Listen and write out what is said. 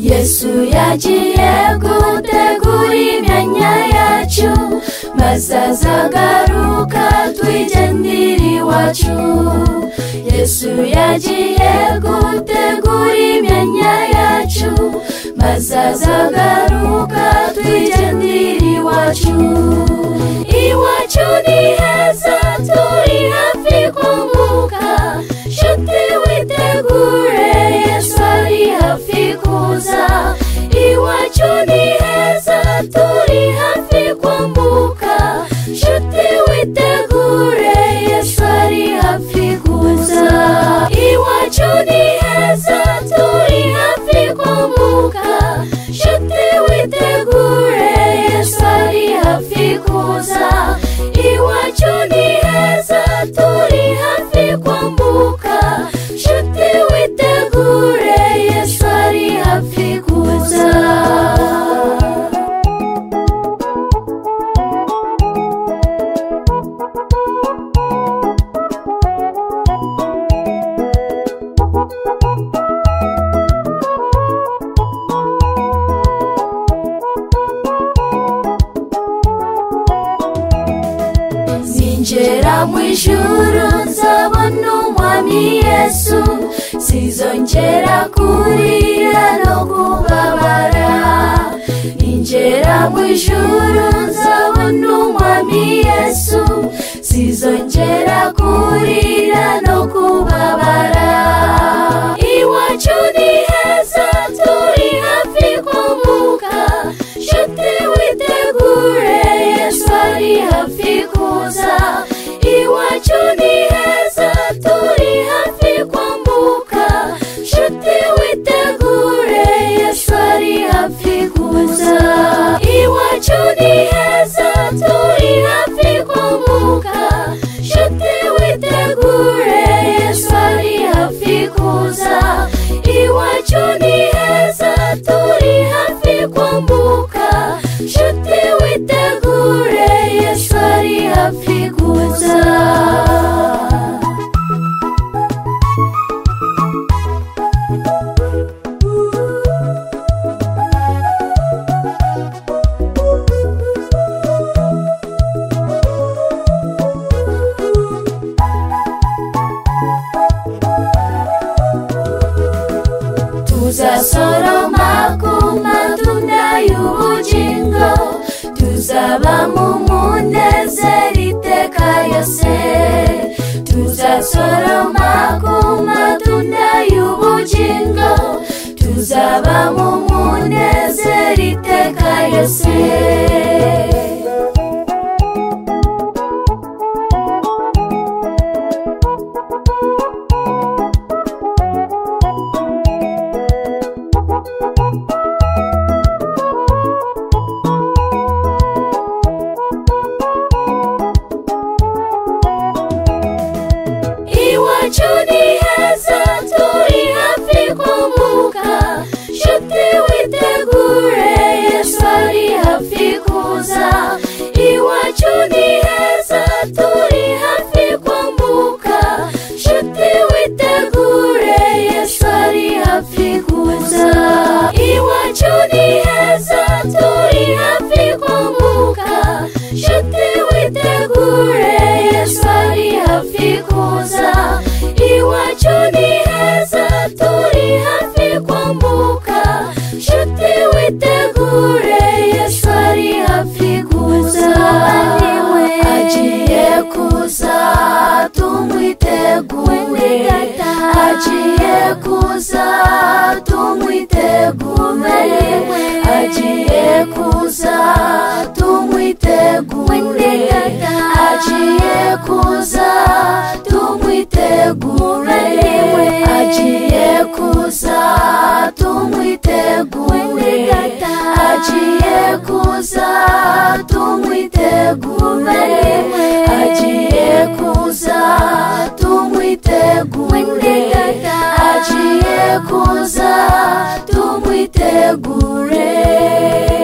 yesu yagiye gutegura imyanya yacu maze azagaruka twigendere iwacu yesu yagiye gutegura imyanya yacu maze azagaruka twigendere iwacu iwacu ni heza turi hafi kumbuka nshuti witegure yesu ari hafi kuza iwacu ni heza turi hafi kumbuka nshuti witegure yesu ari hafi kuza iwacu ni heza turi hafi kumbuka nshuti witegure yesu ari hafi kuza iwacu ni heza turi hafi kumbuka nshuti witegure yesu ari hafi kuza ninjira mu ijuru nzabona umwami yesu sizongera kurira no kubabara ninjira mu ijuru nzabona umwami yesu sizongera kurira no kubabara iwacu ni heza turi hafi kumbuka nshuti witegure yesu ari hafi kuza iwacu ni heza turi hafi kumbuka nshuti witegure yesu ari hafi kuza iwacu ni heza turi hafi kumbuka nshuti witegure yesu ari hafi kuza iwacu ni heza turi hafi kumbuka nshuti witegure yesu ari hafi kuza tuzasoroma ku matunda y'ubugingo tuzaba mu munezero iteka yose tuzasoroma ku matunda y'ubugingo tuzaba mu munezero iteka yose iwacu ni heza turi hafi kumbuka nshuti witegure yesu ari hafi kuza iwacu ni heza turi hafi kumbuka nshuti witegure yesu ari hafi kuza iwacu ni heza turi hafi kumbuka nshuti witegure yesu ari hafi kuza iwacu ni heza turi hafi kumbuka nshuti witegure yesu ari hafi kuza niwe agiye kuza tumwitegure agiye kuza tumwitegure agiye kuza tumwitegure agiye kuza tumwitegure agiye kuza tumwitegure agiye kuza tumwitegure agiye kuza tumwitegure agiye kuza tumwitegure